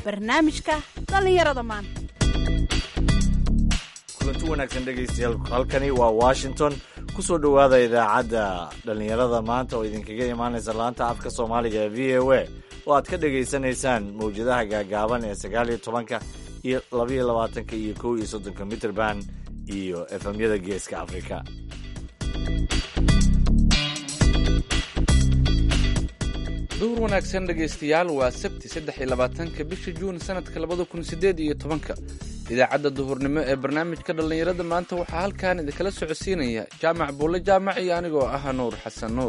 barnaamijka dhallinyarada maanta kulanti wanaagsan dhegaystayaal halkani waa washington ku soo dhowaada idaacadda dhallinyarada maanta oo idinkaga imaanaysa laanta afka soomaaliga ee v o a oo aad ka dhegaysanaysaan mawjadaha gaagaaban ee sagaal iyo tobanka iyo labaiyo labaatanka iyo kow iyo soddonka mitrband iyo efemyada geeska afrika duhur wanaagsan dhegaystayaal waa sabti saddex iyo labaatanka bisha juun sanadka labada kun sideed iyo tobanka idaacadda duhurnimo ee barnaamijka dhallinyarada maanta waxaa halkan idinkala socodsiinaya jaamac buulle jaamac iyo anigoo ah nuur xasan nuur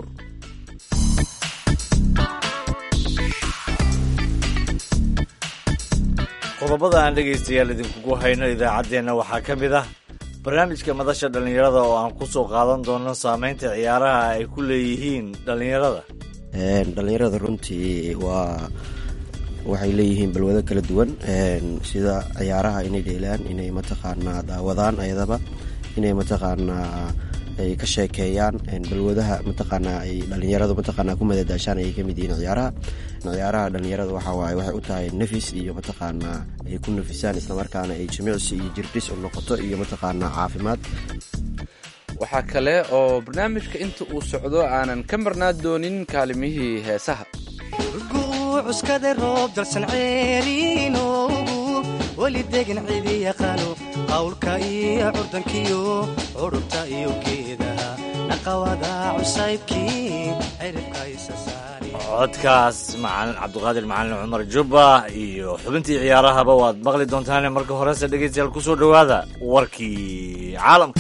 qodobada aan dhegaystayaal idinkugu hayno idaacaddeenna waxaa ka mid ah barnaamijka madasha dhallinyarada oo aan ku soo qaadan doono saameynta ciyaaraha ay ku leeyihiin dhallinyarada dhallinyarada runtii waa waxay leeyihiin balwado kala duwan sida ciyaaraha inay dheelaan inay mataqaanaa daawadaan ayadaba inay mataqaanaa ay ka sheekeeyaan balwadaha mataqaanaa ay dhalinyaradu mataqaanaa ku madadaashaan ayay kamid yihiin ciyaaraha ciyaaraha dhalinyarada waxa waaye waxay u tahay nafis iyo mataqaanaa ay ku nafisaan islamarkaana ay jimicsi iyo jirdhis u noqoto iyo mataqaanaa caafimaad waxaa kale oo barnaamijka inta uu socdo aanan ka marnaa doonin kaalimihii heesaha cuskada roob dalsan ceeriinoogu weli degan cidi yaqaano qawlka iyo curdankiyo curubta iyo geedaha naqawada cusaybkii ciribka isa saari codkaas macalin cabdiqaadir macalin cumar jubba iyo xubintii ciyaarahaba waad maqli doontaane marka horese dhegaystayaal ku soo dhowaada warkii caalamka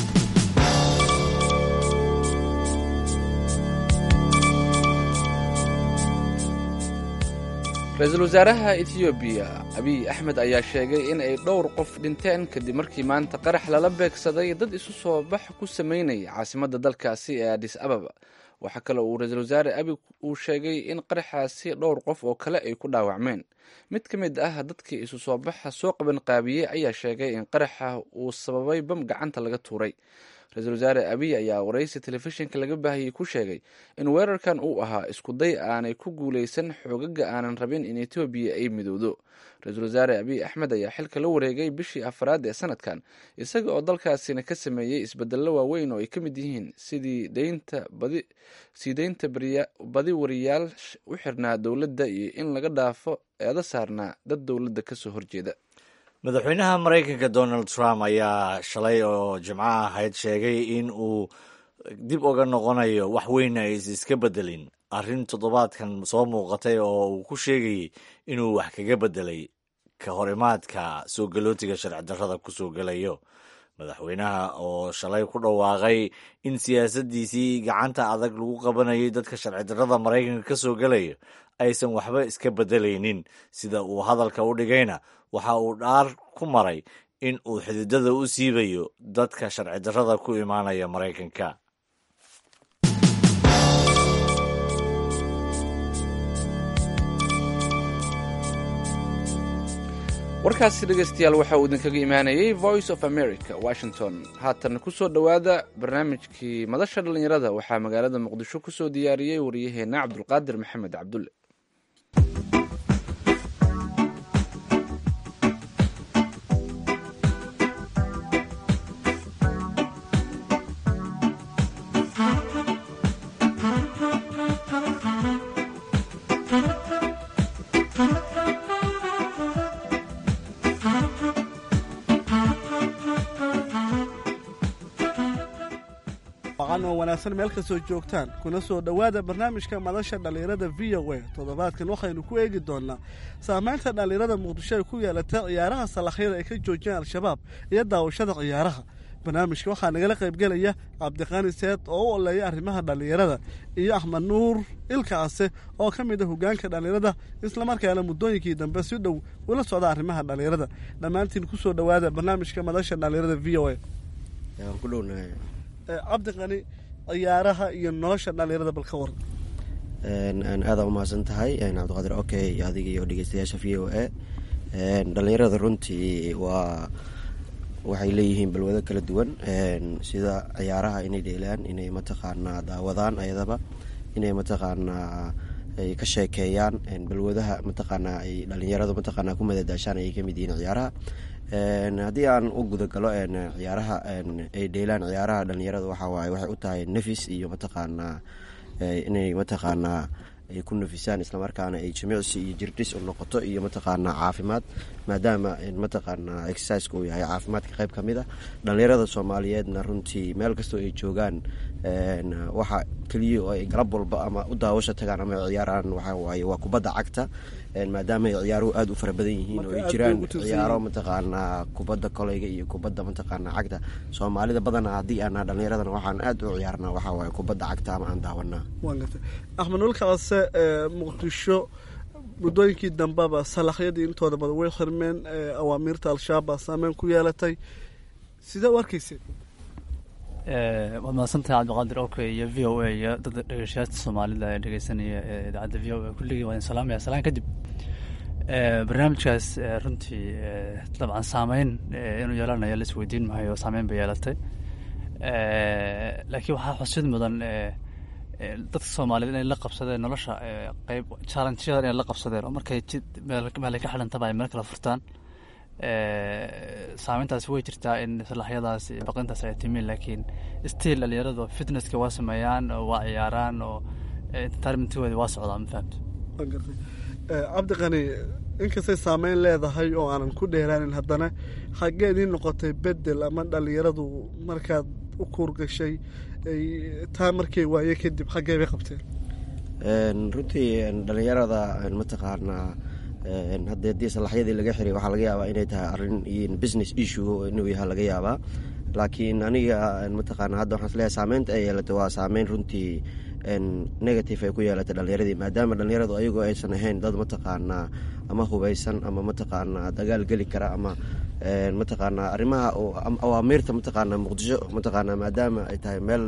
ra-iisul wasaaraha etiyoobiya abiy axmed ayaa sheegay in ay dhowr qof dhinteen kadib markii maanta qarax lala beegsaday dad isu soo bax ku sameynaya caasimadda dalkaasi ee adis ababa waxaa kale uu ra-iisul wasaare abiy uu sheegay in qaraxaasi dhowr qof oo kale ay ku dhaawacmeen mid ka mid ah dadkii isu soo baxa soo qaban qaabiyey ayaa sheegay in qaraxa uu sababay bam gacanta laga tuuray ra-iisul wasaare abiy ayaa waraysi telefishinka laga baahiyey ku sheegay in weerarkan uu ahaa iskuday aanay ku guulaysan xoogaga aanan rabin in etoobiya ay midowdo ra-iisul wasaare abiy axmed ayaa xilka la wareegay bishii afraad ee sanadkan isaga oo dalkaasina ka sameeyey isbedello waaweyn oo ay ka mid yihiin sidii deynta badi sii deynta badi wariyaal u xirnaa dowladda iyo in laga dhaafo eeda saarnaa dad dowladda kasoo horjeeda madaxweynaha maraykanka donald trump ayaa shalay oo jimco ahayd sheegay in uu dib uga noqonayo wax weyn ay iska bedelin arrin toddobaadkan soo muuqatay oo uu ku sheegayay inuu wax kaga bedelay ka hor imaadka soo galootiga sharci darrada ku soo gelayo madaxweynaha oo shalay ku dhawaaqay in siyaasaddiisii gacanta adag lagu qabanayay dadka sharci darrada maraykanka ka soo gelaya aysan waxba iska bedelaynin sida uu hadalka u dhigayna waxa uu dhaar ku maray in uu xididada u siibayo dadka sharci darrada ku imaanaya maraykanka warkaasi dhegaystayaal waxa uu idinkaga imaanayay voice of america washington haatan kusoo dhowaada barnaamijkii madasha dhallinyarada waxaa magaalada muqdisho kusoo diyaariyey wariyaheenna cabdulqaadir maxamed cabdulle oo wanaagsan meel kastoo joogtaan kuna soo dhowaada barnaamijka madasha dhallinyarada v o a toddobaadkan waxaynu ku eegi doonnaa saamaynta dhallinyarada muqdisho ay ku yeelatay ciyaaraha salakhyada ay ka joojiyeen al-shabaab iyo daawashada ciyaaraha barnaamijka waxaa nagala qaybgelaya cabdiqaani seed oo u oleeya arrimaha dhallinyarada iyo axmed nuur ilkaase oo ka mid a hogaanka dhallinyarada islamarkaana muddooyinkii dambe si dhow ula socda arrimaha dhallinyarada dhammaantiin kusoo dhowaada barnaamijka madasha dhallinyarada v o a cabdiqani ciyaaraha iyo nolosha dhallinyarada bal ka waran aada umahadsan tahay cabdiqaadir okay adiga iyo dhegeystayaasha v o a dhalinyarada runtii waa waxay leeyihiin balwado kala duwan sida ciyaaraha inay dheelaan inay mataqaanaa daawadaan ayadaba inay mataqaanaa ay ka sheekeeyaan balwadaha mataqaanaa ay dhalinyaradu mataqaanaa ku madadaashaan ayay kamid yihiin ciyaaraha haddii aan u gudagalo ciyaaraha ay dheelaan ciyaaraha dhalinyarada waxa waaye waxay u tahay nafis iyo mataqaanaa inay mataqaanaa ay ku nafisaan islamarkaana ay jimicsi iyo jirdhis u noqoto iyo mataqaanaa caafimaad maadaama mataqaanaa exerciseka uu yahay caafimaadka qayb ka mid a dhalinyarada soomaaliyeedna runtii meel kastoo ay joogaan waxa keliya oo ay galab walba ama u daawasha tagaan ama ciyaaraan waxa waaye waa kubadda cagta maadaama ay ciyaaruhu aada u fara badan yihiin oo ay jiraan ciyaaro mataqaanaa kubadda koleyga iyo kubadda mataqaanaa cagta soomaalida badana haddii aanaa dhallinyaradana waxaan aada u ciyaarnaa waxaa waaye kubadda cagta ama aan daawanaa axmed nulkaase muqdisho muddooyinkii dambeba salaxyadii intooda badan way xirmeen awaamiirta al-shabaab baa saameyn ku yeelatay sidee u arkayseen waad mahadsantahay cabdiqaadir oke iyo v o a iyo dadka dhegeystayaasha soomaalida ee dhegeysanaya idaacadda v o a kulligii waa idin salaamaya salaan kadib barnaamijkaas runtii dabcan saameyn inuu yeelanayo lais weydiin maayo saameyn bay yeelatay laakiin waxaa xusid mudan dadka soomaaliyeed inay la qabsadeen nolosha qeyb challengeyadan inay la qabsadeen oo markay jid meelay ka xidhantaba ay meel kala furtaan saameyntaasi way jirtaa in salaxyadaas baqintaas ay timin laakiin still dhalinyaradu fitnesska waa sameeyaan oo waa ciyaaraan oo entertainmentooda waa socdaa ma fahamto cabdiqani inkastay saameyn leedahay oo aanan ku dheeraanin haddana xaggee idiin noqotay bedel ama dhalinyaradu markaad u kuurgashay taa markay waaye kadib xaggee bay qabteen runtii dhalinyarada mataqaanaa hadda haddii salaxyadii laga xiray waxaa laga yaabaa inay tahay arrin business issue inuu yaha laga yaabaa laakiin aniga mataqaana hadda waxaan isleeyahay saameynta ay yeelatay waa saameyn runtii negative ay ku yeelatay dhalinyaradii maadaama dhalinyaradu ayagoo aysan ahayn dad mataqaanaa ama hubeysan ama mataqaanaa dagaal geli kara ama mataqaanaa arrimaha awaamiirta mataqaanaa muqdisho mataqaanaa maadaama ay tahay meel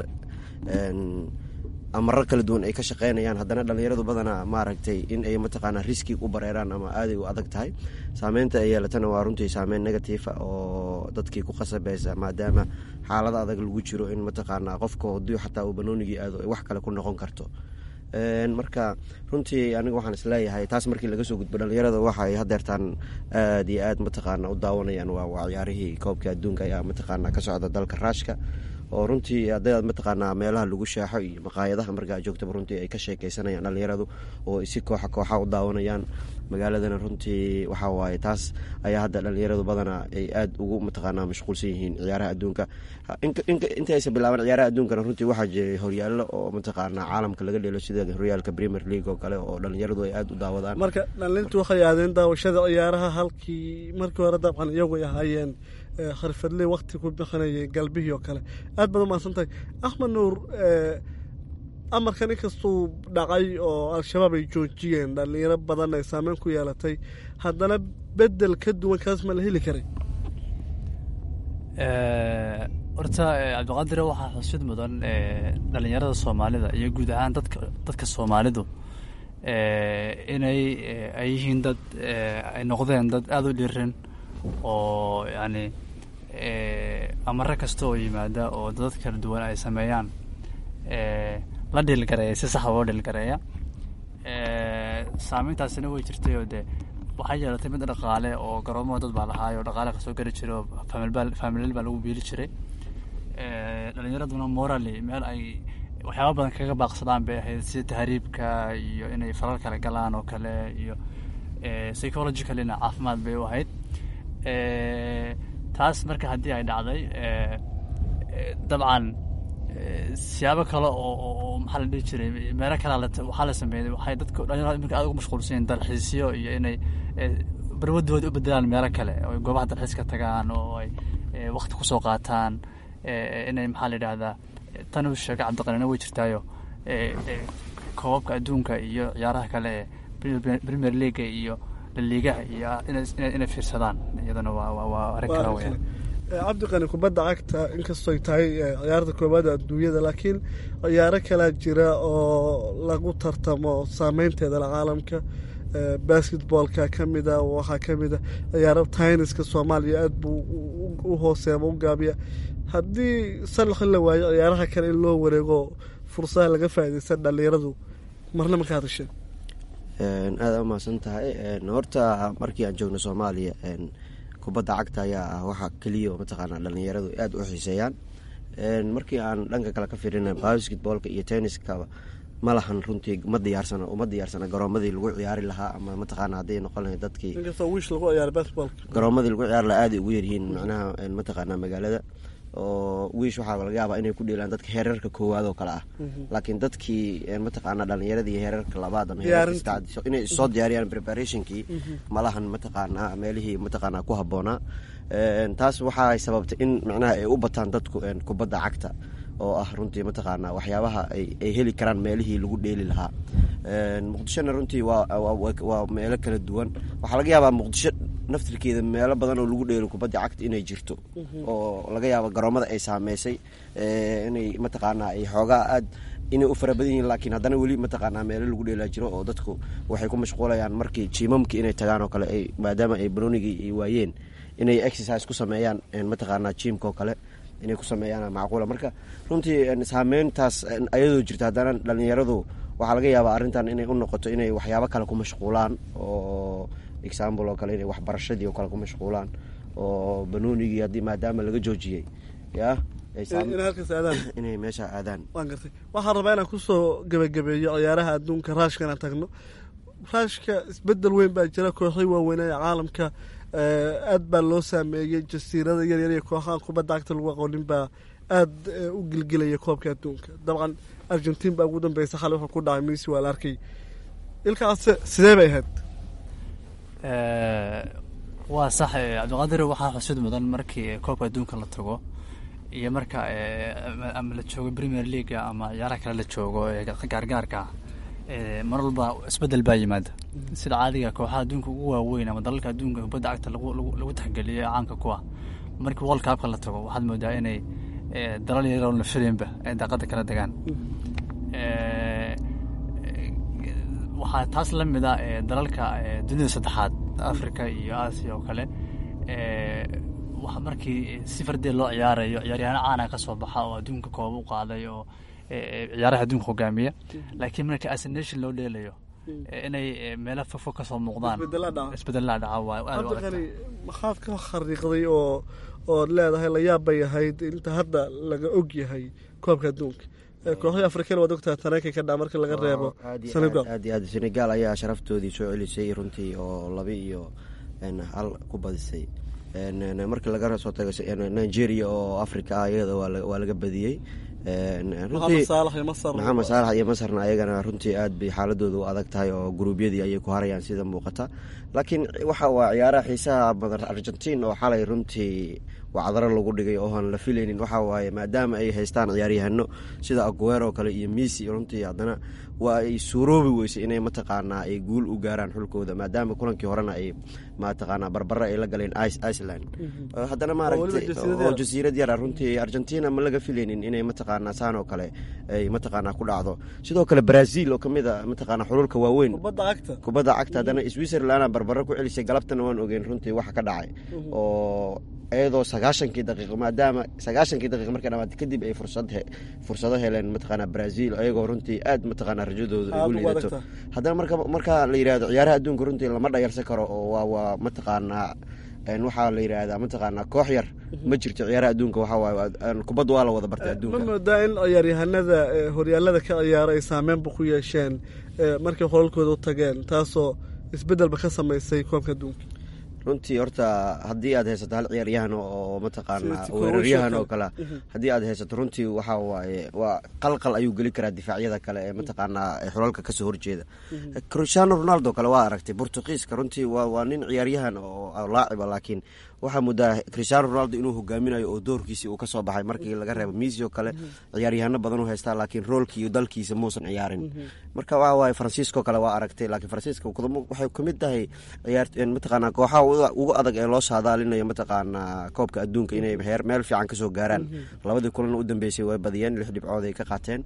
amaro kala duwan ay ka shaqeynayaan haddana dhalinyaradu badanaa maaragtay in ay mataqaanaa riski u bareeraan ama aaday u adag tahay saameynta ay yeelatana waa runtii saameyn negatiifa oo dadkii ku khasabeysa maadaama xaalada adag lagu jiro in mataqaanaa qofka hadii xataa uu banoonigii aado ay wax kale ku noqon karto marka runtii aniga waxaan isleeyahay taas markii laga soo gudbo dhalinyarada waxay hadeertaan aada iyo aad mataqaana u daawanayaan waa ciyaarihii koobka adduunka ayaa mataqaana ka socda dalka raashka oo runtii haddaad mataqaanaa meelaha lagu shaaxo iyo maqaayadaha markaa joogtaba runtii ay ka sheekeysanayaan dhalinyaradu oo si kooxa kooxa u daawanayaan magaaladana runtii waxaa waaye taas ayaa hadda dhalinyaradu badanaa ay aada ugu mataqaanaa mashquulsan yihiin ciyaaraha adduunka inta aysan bilaaban ciyaaraha adduunkana runtii waxaa jiray horyaallo oo mataqaanaa caalamka laga dheelo sida horyaalka premier league oo kale oo dhalinyaradu ay aada u daawadaan marka dhalintu waxay aadeen daawashada ciyaaraha halkii markii hore dabcan iyagu ay ahaayeen kharfadley wakti ku bixinayay galbihii oo kale aad baad umahadsan tahay axmed nuur amarkan inkastuu dhacay oo al-shabaab ay joojiyeen dhalinyaro badan ay saameyn ku yeelatay haddana bedel ka duwan kaas ma la heli karay horta cabdiqaadire waxaa xusid mudan dhalinyarada soomaalida iyo guud ahaan dadka dadka soomaalidu inay ay yihiin dad ay noqdeen dad aada u dhirin oo yacni amare kasta oo yimaada oo dad kala duwan ay sameeyaan la dhiilgareeya si saxa loo dhiilgareeya saameyntaasina way jirtay oo dee waxaa yeelatay mid dhaqaale oo garoomaha dad baa lahaay oo dhaqaale kasoo gari jiray oo faamilal baa lagu biili jiray dhalinyaraduna morally meel ay waxyaaba badan kaga baaqsadaan bay ahayd sida tahriibka iyo inay falal kale galaan oo kale iyo psychologicalina caafimaad bay u ahayd taas marka haddii ay dhacday dabcan siyaabo kale oo maxaa la dhihi jiray meelo kale waxaa la sameeyey waxay dadka dhalinyarada iminka aad ugu mashquulsan yihin dalxiisyo iyo inay barwadooda u bedelaan meelo kale oo goobaha dalxiiska tagaan oo ay wakti kusoo qaataan inay maxaa la yidhaahdaa tan uu sheegay cabdiqanina way jirtaayo koobabka adduunka iyo ciyaaraha kale ee premier leaga iyo laliigaha iyo inay fiirsadaan iyadana waa arrin kale weya cabdiqani kubadda cagta inkastoo ay tahay ciyaarta koobaada adduunyada laakiin ciyaaro kalaa jira oo lagu tartamo saameynteeda la caalamka basketboolka ka mida waxaa ka mida ciyaaro tayniska soomaaliya aada buu u hooseema u gaabiya haddii salaxi la waayo ciyaaraha kale in loo wareego fursadaha laga faaidaysta dhalinyaradu marna ma ka hadasheen aada umahadsan tahay horta markii aan joogno soomaaliya kubadda cagta ayaa ah waxa keliya oo mataqaanaa dhalinyaradu aada u xiiseeyaan markii aan dhanka kale ka fiirina basketboolka iyo tenniska ma lahan runtii ma diyaarsana uma diyaarsana garoomadii lagu ciyaari lahaa ama mataqaana hadday noqon lahayd dadkii inkastoo wiish lagu ciyaaro basketballka garoomadii lagu ciyaari lahaa aaday ugu yaryihiin macnaha mataqaanaa magaalada oo wiish waxaa laga yaabaa inay ku dheelaan dadka heerarka koowaad oo kale ah laakiin dadkii mataqaana dhalinyarada iyo heerarka labaad ama inay soo diyaariyaan preparationkii malahan mataqaanaa meelihii mataqaanaa ku habboonaa taas waxay sababtay in macnaha ay u bataan dadku kubadda cagta oo ah runtii mataqaanaa waxyaabaha ay heli karaan meelihii lagu dheeli lahaa muqdishona runtii waa meelo kala duwan waxaa laga yaabaa muqdisho naftirkeeda meelo badan oo lagu dheelo kubadda cagta inay jirto oo laga yaabo garoomada ay saameysay inay mataqaanaa ay xoogaa aad inay u fara badan yihiin laakiin haddana weli mataqaanaa meelo lagu dheelaa jiro oo dadku waxay ku mashquulayaan markii jiimamkii inay tagaan oo kale ay maadaama ay banoonigii ay waayeen inay exercise ku sameeyaan mataqaanaa jiimka oo kale inay ku sameeyaan macquula marka runtii saameyntaas ayadoo jirta haddana dhalinyaradu waxaa laga yaabaa arrintan inay u noqoto inay waxyaabo kale ku mashquulaan oo example oo kale inay waxbarashadii oo kale ku mashquulaan oo banoonigii haddii maadaama laga joojiyey ya inay meesha aadaan waan gartay waxaan rabaa inaan kusoo gebagabeeyo ciyaaraha adduunka raashka inaan tagno raashka isbedel weyn baa jira kooxii waaweynaa ee caalamka aad baa loo saameeyey jasiirada yaryar iyo kooxahan kubadda cagta lagu aqoonin baa aada u gilgilaya koobka adduunka dabcan argentiin baa ugu dambeysa xalay wuxuu ku dhacay messi waa la arkay ilkaase sidee bay ahayd waa sax cabdiqaadir waxaa xusid mudan markii koobka adduunka la tago iyo marka ama la joogo premier leaga ama ciyaaraha kale la joogo gaargaarka mar walba isbedel baa yimaada sida caadiga kooxaha adduunka ugu waaweyn ama dalalka adduunka kubadda cagta lagu taxgeliyo ee caanka ku ah markii world cupka la tago waxaad moodaa inay dalal yaroo la filinba ay daaqada kala degaan waxaa taas la mid a dalalka dunida saddexaad africa iyo aasiya oo kale waxa markii si fardee loo ciyaarayo ciyaaryahaano caana ka soo baxa oo adduunka kooba u qaaday oo ciyaaraha adduunka hogaamiya laakiin marka asnation loo dheelayo inay meelo fogfog ka soo muuqdaan isbedelaa dhaca waa aad u cabdiqani maxaad ka khariiqday oo ood leedahay layaab bay ahayd inta hadda laga og yahay koobka adduunka kooxdii afrikan waad ogtaha tareenka ka dhaca marka laga reebo senegal aad iyo aad senegal ayaa sharaftoodii soo celisay runtii oo laba iyo hal ku badisay markii laga soo tago nigeria oo africa ah iyada waa laga badiyey maxamed saalax iyo masar maxamed saalax iyo masarna ayagana runtii aad bay xaaladooda u adag tahay oo guruubyadii ayay ku harayaan sida muuqata laakiin waxa waa ciyaaraha xiisaha badan argentiin oo xalay runtii wacdaro lagu dhigay oo aan la filaynin waxa waaye maadaama ay haystaan ciyaaryahano sida aguer oo kale iyo messi runtii haddana waa ay suuroobi weysay inay mataqaanaa ay guul u gaaraan xulkooda maadaama kulankii horena ay mataqaanaa barbare ay la galeen iceland haddana maaragtay oo jasiirad yara runtii argentina ma laga filaynin inay mataqaanaa saan oo kale ay mataqaanaa ku dhacdo sidoo kale brazil oo kamid a mataqaanaa xululka waaweyn kubadda cagta kubadda cagta haddana switzerland barbare ku celisay galabtana waan ogeyn runtii waxa ka dhacay oo iyadoo sagaashankii daqiiqo maadaama sagaashankii daqiiq markay dhamaatay kadib ay fursad fursado heleen mataqaanaa brazil iyagoo runtii aad mataqaanaa rajadooda ay u liidato haddana marka marka la yidhahdo ciyaaraha adduunka runtii lama dhayalsan karo oo waa waa mataqaanaa waxaa la yidhaahdaa mataqaanaa koox yar ma jirto ciyaaraha adduunka waxaa waaye kubadda waa la wada bartay adduunka ma moodaa in ciyaaryahanada horyaalada ka ciyaara ay saameynba ku yeesheen markay qolalkooda u tageen taasoo isbedelba ka samaysay koobka adduunka runtii horta haddii aad haysato hal ciyaaryahan oo mataqaanaa weeraryahan oo kale haddii aad haysato runtii waxa waaye waa qalqal ayuu geli karaa difaacyada kale ee mataqaanaa xulalka kasoo horjeeda cristiano ronaldo kale waa aragtay portugiiska runtii waa nin ciyaaryahan oo laaciba laakiin waxaa muddaa cristiano ronaldo inuu hogaaminayo oo doorkiisii uu kasoo baxay markii laga reebo misi oo kale ciyaaryahano badan u haystaa laakiin roolkii dalkiisa muusan ciyaarin marka waxa waaye faransiisko kale waa aragtay laakiin faransiiska waxay kamid tahay mataqaanaa kooxaha ugu adag ee loo saadaalinayo mataqaanaa koobka adduunka inay heer meel fiican kasoo gaaraan labadii kulan u dambeysay way badiyeen lix dhibcood ay ka qaateen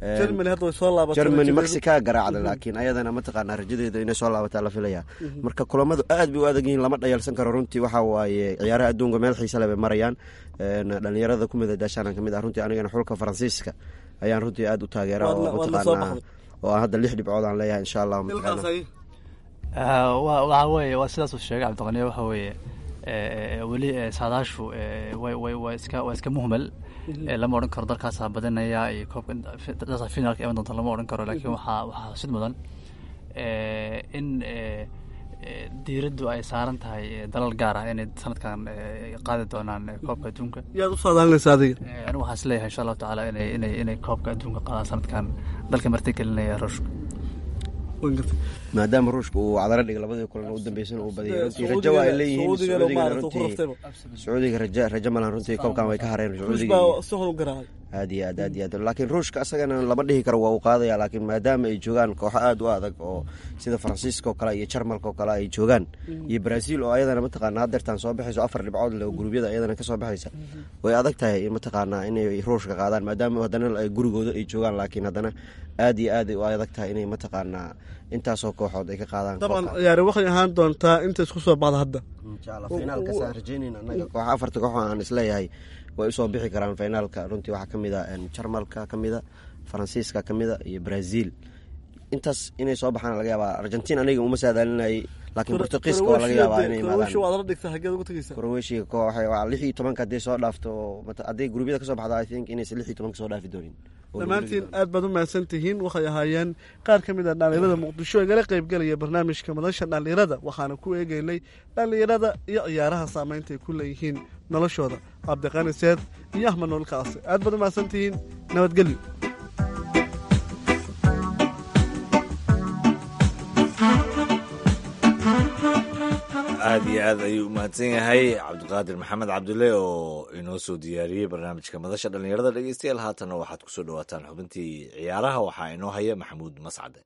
germany mexica garaacda laakiin ayadana mataqaanaa rajadeeda inay soo laabataa la filaya marka kulamadu aad bay u adag yihiin lama dhayalsan karo runtii waxa waaye ciyaaraha adduunka meel xiisa le bay marayaan dhalinyarada ku midadaashaan kamid ah runtii anigana xulka faransiiska ayaan runtii aad u taageera oo mataqaanaa oo aan hadda lix dhibcood aan leeyahay insha allah waxa weeye waa sidaasuu sheegay cabdiqaniya waxa weeye weli saadaashu way way waa iska waa iska muhmal lama odhan karo dalkaasaa badanaya iyo koobka dalkaasa finalka iman doonta lama odhan karo laakiin waxaa waxaa xusid mudan in diiraddu ay saaran tahay dalal gaar ah inay sanadkan qaadi doonaan koobka adduunka yaad u saadaalinaysa adiga anigu waxaan is leeyahay insha allahu tacaala inay inay inay koobka adduunka qaadaan sanadkan dalka martigelinaya ruushka maadaama ruushka uu cadaro dhigay labadii kulan u dambeysana uu badiyay runtii rajo waa ay leeyihiin sacuudigana runtii sacuudiga rajo rajo malan runtii koobkan way ka hareen sacuudiga aad iyo aad aad iyo aad laakiin ruushka asagana lama dhihi karo waa uu qaadaya laakiin maadaama ay joogaan kooxo aad u adag oo sida faransiiska oo kale iyo jarmalka oo kale ay joogaan iyo brazil oo ayadana mataqaana hadeertaan soo baxayso afar dhibcood leh oo gurubyada ayadana kasoo baxaysa way adag tahay mataqaanaa inay ruushka qaadaan maadaama haddana gurigooda ay joogaan laakiin haddana aad iyo aad u adag tahay inay mataqaanaa intaasoo kooxood ay ka qaadaan dabcan ciyaari waxay ahaan doontaa inta isku soo baxda hadda inshaalla finaalkasaan rajeynayna annaga kooxa afarta kooxo aan isleeyahay way usoo bixi karaan finaalka runtii waxaa ka mid a jarmalka ka mida faransiiska ka mida iyo brazil intaas inay soo baxaan laga yaabaa argentin aniga uma saadaalinayay laakiin bortugiiska waa laga yaabaa inay imaadaankroweshiga koox lix iyo tobanka hadday soo dhaafto hadday gurubyada kasoo baxda i think inaysan lix iyo tobanka soo dhaafi doonin dhammaantiin aad baad u mahadsan tihiin waxay ahaayeen qaar ka mid a dhallinyarada muqdisho igala qaybgelaya barnaamijka madasha dhallinyarada waxaana ku eegeynay dhallinyarada iyo ciyaaraha saameynta ay ku leeyihiin noloshooda cabdiqani seed iyo axmed noolkaase aad baad u mahadsan tihiin nabadgelyo aad iyo aad ayuu umahadsan yahay cabdiqaadir maxamed cabdulle oo inoo soo diyaariyey barnaamijka madasha dhallinyarada dhegeystayaal haatanna waxaad kusoo dhawaataan xubintii ciyaaraha waxaa inoo haya maxamuud mascade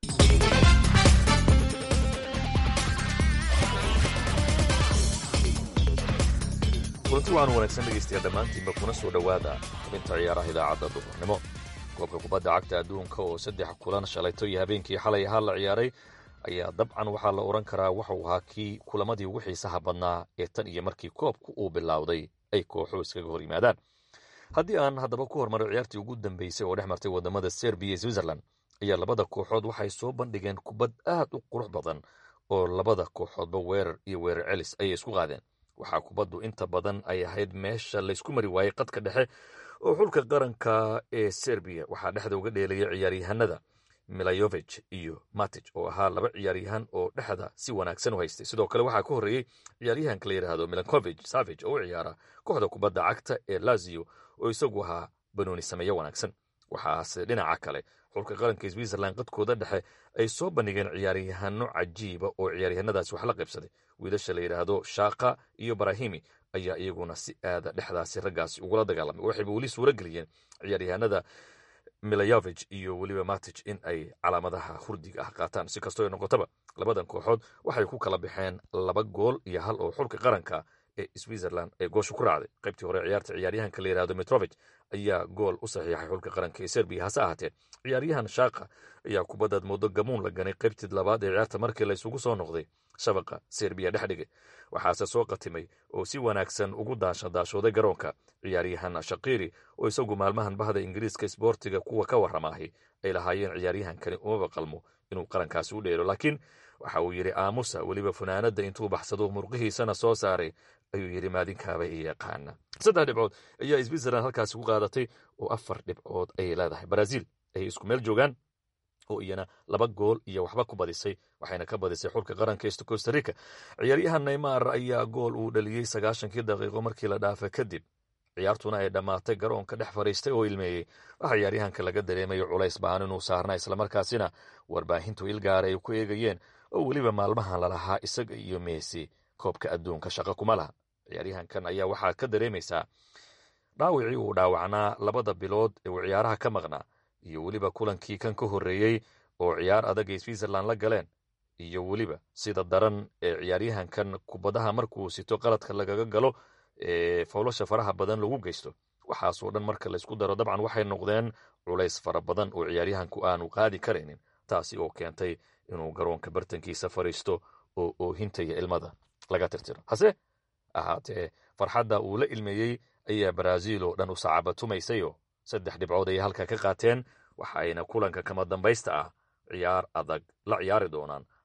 kulanti waxaan wanaagsan dhegaystayaa dhammaantiinba kuna soo dhowaada xubinta ciyaaraha idaacadda duhurnimo koobka kubadda cagta adduunka oo saddex kulan shalayto iyo habeenkii xalay ahaa la ciyaaray ayaa dabcan waxaa la odhan karaa waxuu ahaa kii kulamadii ugu xiisaha badnaa ee tan iyo markii koobku uu bilowday ay kooxu iskaga hor yimaadaan haddii aan haddaba ku hormaro ciyaartii ugu dambeysay oo dhex martay wadamada serbiya iyo switzerland ayaa labada kooxood waxay soo bandhigeen kubad aad u qurux badan oo labada kooxoodba weerar iyo weerar celis ayay isku qaadeen waxaa kubaddu inta badan ay ahayd meesha laysku mari waayey qadka dhexe oo xulka qaranka ee serbiya waxaa dhexda uga dheelaya ciyaaryahanada milayovich iyo matij oo ahaa laba ciyaaryahan oo dhexda si wanaagsan u haystay sidoo kale waxaa ka horreeyey ciyaaryahanka la yidhaahdo milankovich savage oo u ciyaara kooxda kubadda cagta ee lazio oo isagu ahaa banooni sameeyo wanaagsan waxaase dhinaca kale xulka qaranka switzerland qadkooda dhexe ay soo bandhigeen ciyaaryahano cajiiba oo ciyaaryahanadaasi wax la qaybsaday wiilasha la yidhaahdo shaaka iyo barahimi ayaa iyaguna si aada dhexdaasi raggaasi ugula dagaalamay waxayba weli suuro geliyeen ciyaaryahanada milayovich iyo weliba matij in ay calaamadaha hurdiga ah qaataan si kastoo ay noqotaba labadan kooxood waxay ku kala baxeen laba gool iyo hal oo xulka qaranka ee switzerland ee goosha ku raacday qaybtii hore ciyaarta ciyaaryahanka la yidhahdo metrovich ayaa gool u saxiixay xulka qaranka ee serbiya hase ahaatee ciyaaryahan shaaka ayaa kubaddaad moodo gamuun la ganay qaybtii labaad ee ciyaarta markii la isugu soo noqday shabaqa serbiya dhex dhigay waxaase soo qatimay oo si wanaagsan ugu daashadaashooday garoonka ciyaaryahan shaqiri oo isagu maalmahan bahda ingiriiska isboortiga kuwa ka warramaahi ay lahaayeen ciyaaryahankani umaba qalmo inuu qarankaasi u dheelo laakiin waxa uu yidhi aamusa weliba funaanadda intuu baxsado murqihiisana soo saaray ayuu yidhi maadinkaaba i yaqaana saddex dhibcood ayaa switzerland halkaasi ku qaadatay oo afar dhibcood ayay leedahay brazil ayay isku meel joogaan oo iyana laba gool iyo waxba ku badisay waxayna ka badisay xulka qaranka est costa rica ciyaaryahan neymar ayaa gool uu dhaliyey sagaashankii daqiiqo markii la dhaafay kadib ciyaartuna ay dhammaatay garoonka dhex fadhiistay oo ilmeeyey waxaa ciyaaryahanka laga dareemayo culays baan inuu saarna islamarkaasina warbaahintu ilgaara ay ku eegayeen oo weliba maalmahan lalahaa isaga iyo meesi koobka adduunka shaqo kuma laha ciyaaryahankan ayaa waxaad ka dareemaysaa dhaawicii uu dhaawacnaa labada bilood ee uu ciyaaraha ka maqnaa iyo weliba kulankii kan ka horreeyey oo ciyaar adag ay switzerland la galeen iyo weliba sida daran ee ciyaaryahankan kubadaha markuu sito qaladka lagaga galo ee fowlasha faraha badan lagu geysto waxaasoo dhan marka laysku daro dabcan waxay noqdeen culays fara badan oo ciyaaryahanku aanu qaadi karaynin taasi oo keentay inuu garoonka bartankiisa fadhiisto oo oohintaya ilmada laga tirtiro hase ahaatee farxadda uu la ilmeeyey ayaa baraaziil oo dhan u sacabatumaysayoo saddex dhibcood ayay halka ka qaateen waxa ayna kulanka kama dambaysta ah ciyaar adag la ciyaari doonaan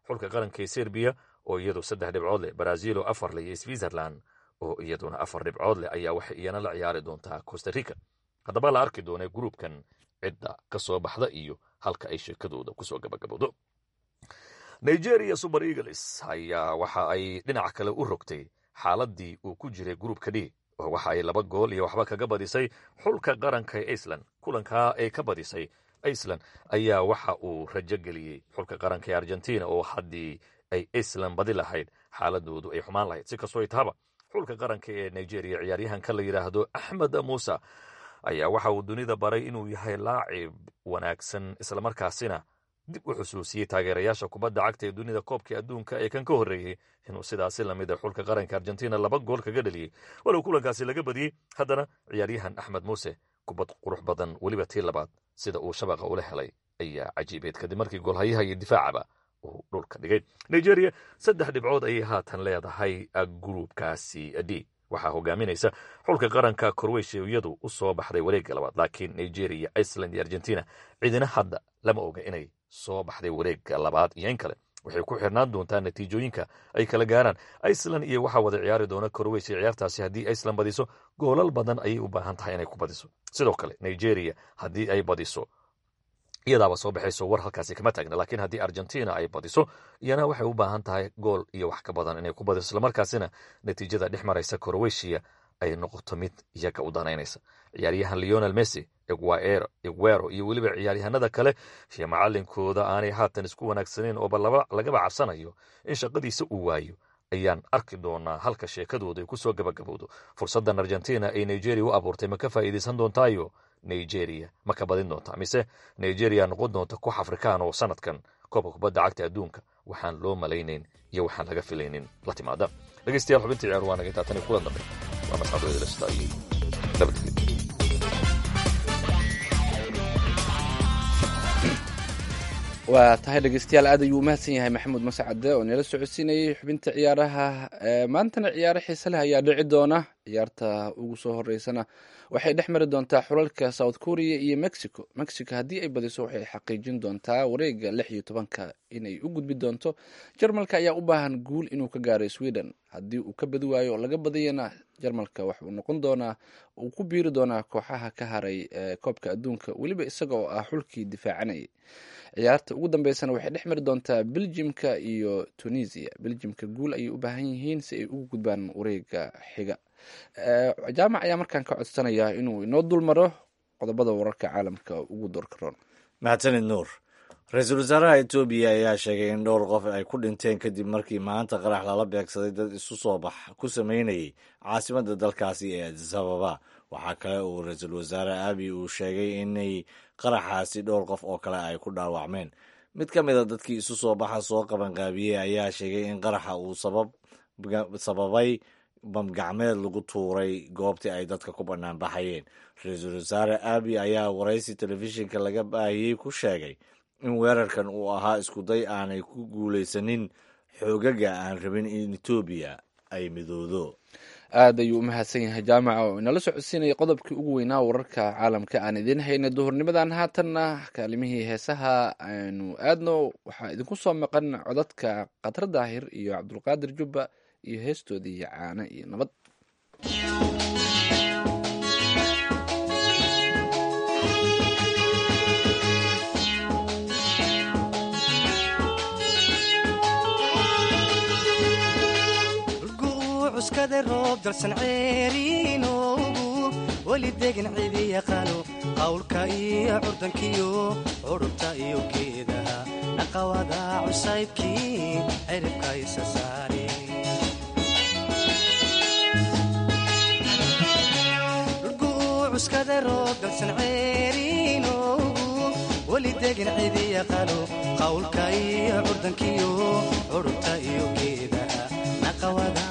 xulka qaranka ee serbiya oo iyadu saddex dhibcood leh brazil oo afar leh iyo switzerland oo iyaduna afar dhibcood leh ayaa waxay iyana la ciyaari doontaa costa rica haddaba la arki doonee gruubkan cidda ka soo baxda iyo halka ay sheekadooda kusoo gabagabowdo nigeria super eagles ayaa waxa ay dhinaca kale u rogtay xaaladii uu ku jiray gruubka d oo waxa ay laba gool iyo waxba kaga badisay xulka qaranka ee iceland kulankaa ay ka badisay iceland ayaa waxa uu rajo geliyey xulka qaranka ee argentina oo haddii ay iceland badi lahayd xaaladoodu ay xumaan lahayd si kastoo ay tahaba xulka qaranka ee nigeria ciyaaryahanka la yidhaahdo axmed muuse ayaa waxa uu dunida baray inuu yahay laacib wanaagsan islamarkaasina dib u xusuusiyey taageerayaasha kubadda cagta ee dunida koobka adduunka ee kan ka horreeyey inuu sidaasi lamid a xulka qaranka argentina laba gool kaga dhaliyey walow kulankaasi laga badiyey haddana ciyaaryahan axmed muuse kubad qurux badan weliba tii labaad sida uu shabaqa ula helay ayaa cajiibeed kadib markii goolhayaha iyo difaacaba uu dhulka dhigay nigeria saddex dhibcood ayay haatan leedahay gruubkaasi d waxaa hogaaminaysa xulka qaranka korweysha iyadu u soo baxday wareegga labaad laakiin nigeria iceland iyo argentina cidina hadda lama oga inay soo baxday wareegga labaad iyo in kale waxay ku xirnaan doontaa natiijooyinka ay kala gaaraan iceland iyo waxaa wada ciyaari doona korweysha ciyaartaasi haddii iceland badiso goolal badan ayay u baahan tahay inay ku badiso sidoo kale nigeria haddii ay badiso iyadaaba soo baxayso war halkaasi kama taagna laakiin haddii argentina ay badiso iyana waxay u baahan tahay gool iyo wax ka badan inay ku badiso islamarkaasina natiijada dhex maraysa koroweshiya ay noqoto mid iyaga u danaynaysa ciyaaryahan leonel messi eguero iyo weliba ciyaaryahanada kale iyo macalinkooda aanay haatan isku wanaagsaneyn ooba lagaba cabsanayo in shaqadiisa uu waayo ayaan arki doonaa halka sheekadooda ay kusoo gabagabowdo fursaddan argentina ay nigeria u abuurtay ma ka faa'iidaysan doontaayo nigeria ma ka badin doontaa mise nigeria noqon doonta koox afrikaan oo sanadkan koobka kubadda cagta adduunka waxaan loo malaynayn iyo waxaan laga filaynin la timaada dhegeystayaal xubintii ciyaar waa naga taatani kula dambe waa mascadooyadalasta iyo nabadgelyo waa tahay dhegeystayaal aad ayuu umahadsan yahay maxamuud mascade oo nala socodsiinayay xubinta ciyaaraha maantana ciyaaro xiise leh ayaa dhici doona ciyaarta ugu soo horeysana waxay dhex mari doontaa xulalka south korea iyo mexico mexico haddii ay badiso waxay xaqiijin doontaa wareega lix iyo tobanka inay u gudbi doonto jarmalka ayaa u baahan guul inuu ka gaaro sweden haddii uu ka badi waayo oo laga badiyana jarmalka waxuu noqon doonaa uu ku biiri doonaa kooxaha ka haray koobka adduunka weliba isaga oo ah xulkii difaacanayay ciyaarta ugu dambeysana waxay dhex mari doontaa beljimka iyo tunisia beljimka guul ayay u baahan yihiin si ay ugu gudbaan wareega xiga jaamac ayaa markaan ka codsanaya inuu inoo dulmaro qodobada wararka caalamka ugu doorka roon mahadsanid nuur ra-iisul wasaaraha etoobiya ayaa sheegay in dhowr qof ay ku dhinteen kadib markii maanta qarax lala beegsaday dad isu soo bax ku sameynayay caasimadda dalkaasi ee adisababa waxaa kale uu ra-iisul wasaare abi uu sheegay inay qaraxaasi dhowr qof oo kale ay ku dhaawacmeen mid ka mid a dadkii isu soo baxa soo qabanqaabiyey ayaa sheegay in qaraxa uu sababay bamgacmeed lagu tuuray goobtii ay dadka ku bannaan baxayeen ra-iisul wasaare abi ayaa waraysi telefishinka laga baahiyey ku sheegay in weerarkan uu ahaa iskuday aanay ku guulaysanin xoogaga aan rabin in etoobiya ay midoodo aad ayuu u mahadsan yahay jaamaca oo inala socodsiinaya qodobkii ugu weynaa wararka caalamka aan idiin hayna duhurnimadan haatanna kaalimihii heesaha aynu aadno waxaa idinku soo maqan codadka khatar daahir iyo cabdulqaadir jubba iyo heestoodii caano iyo nabad cuskada roob dalsan ceeriinoogu weli degan cidi yaqaano qawlka iyo curdankiyo curubta iyo geedaha naqawada cusaybkii ciribka isa saare cuskada roob dalsan ceeriinoogu weli degan cidi yaqaano qawlka iyo curdankiyo curubta iyo geedaha naqawada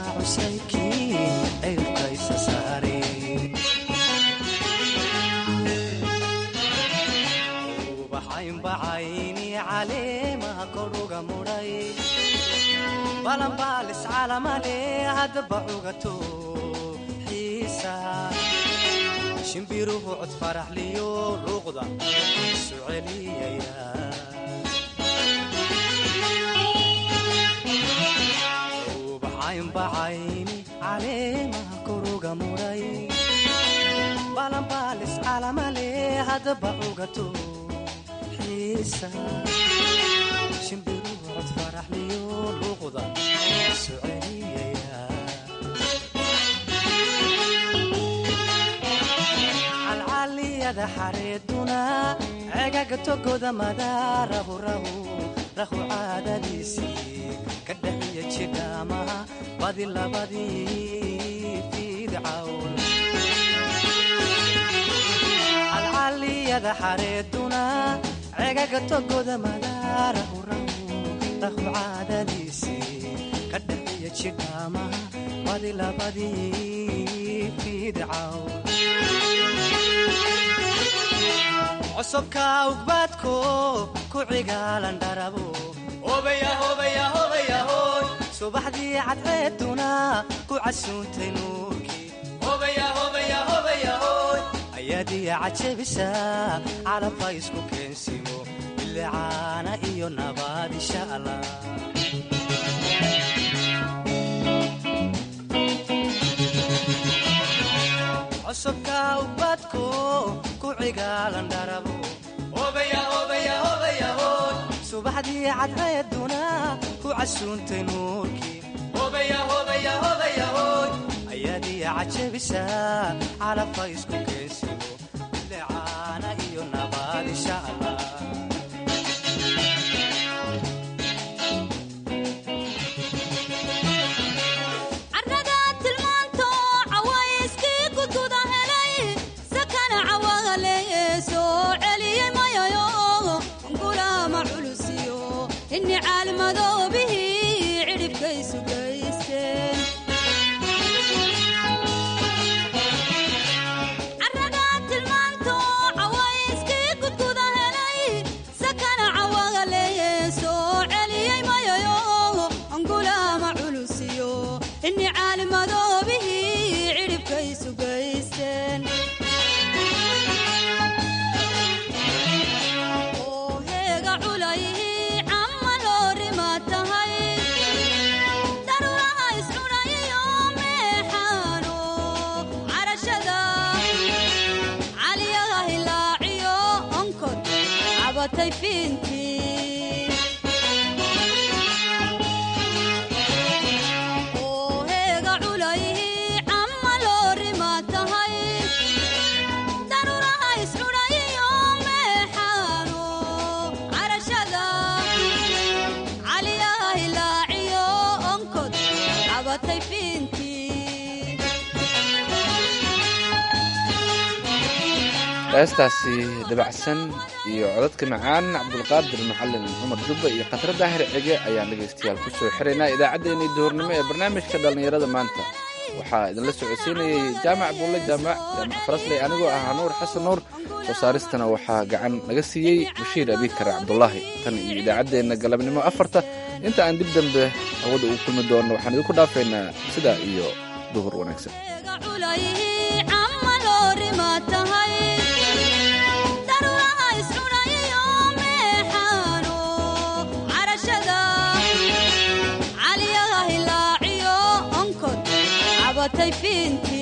ubaxaynbacayni caleemaha koruga mudhay balanbaalis calamale haddaba cugato xiisa shimbiruhu cod faraxliyo luuqda isu celiyaya calamale haddaba cugato xiisa shimbiru cod faraxliyo luuqda isu celiyaya calcaliyada xareeduna cegaga togoda madaarahu rahu rahu caadadiisii ka dhaxiya jidhaamaha badi labadii fiidcawn calcaliyada xareeduna cegaga togoda madaarahu rahu rahu caadadiisii ka dhaxiya jidhaamaha badi labadii fiidcawn cosubka ugbaadko ku cigaalan dharabo subaxdii cadceeduna ku casuuntay nuurkii ayaadiya cajabisa calabka isku keensimo bilicaana iyo nabaad insha allah cosubka ubadko ku cigaalan dharabo subaxdii cadceeduna ku casuuntay nuurkii ayaadiya cajabisa calabka isku keensimo bilicaana iyo nabaad insha allah carrada tilmaanto cawayskii gududa helay sakana cawagaleeye soo celiyey mayayo gulaama culusiyo inni caalmadoobihii cidhibkaysu gaysteen carrada tilmaanto cawayskii gududa helay sakana cawagaleeye soo celiyey mayayo gulaama culusiyo inni caalimadoobihii cidhibkaysu gaysteen oo heega culayhii camma loorima tahay daruuraha iscunayiyo meexaano carashada caliyaga hilaaciyo onkod cabatay fiintii oo heega culayhii camma loorima tahay daruuraha iscunayiyo meexaano carashada caliyaha hilaaciyo onkod cabatay fiintii heestaasi dabacsan iyo codadka macaan cabdulqaadir macalin cumar jubba iyo khatro daahir cege ayaan dhegaystayaal ku soo xiraynaa idaacaddeenii duhurnimo ee barnaamijka dhallinyarada maanta waxaa idinla socodsiinayay jaamac buulle jaamac jaamac farasley anigoo ah nuur xasan nuur soo saaristana waxaa gacan naga siiyey bashiir abiikar cabdulaahi tan iyo idaacaddeenna galabnimo afarta inta aan dib dambe hawada ugu kulmi doonno waxaan idinku dhaafaynaa sidaa iyo duhur wanaagsan culayhii camma loorima tahay daruuraha iscunayiyo meexaano carashada caliyaga hilaaciyo onkod cabatay fiintii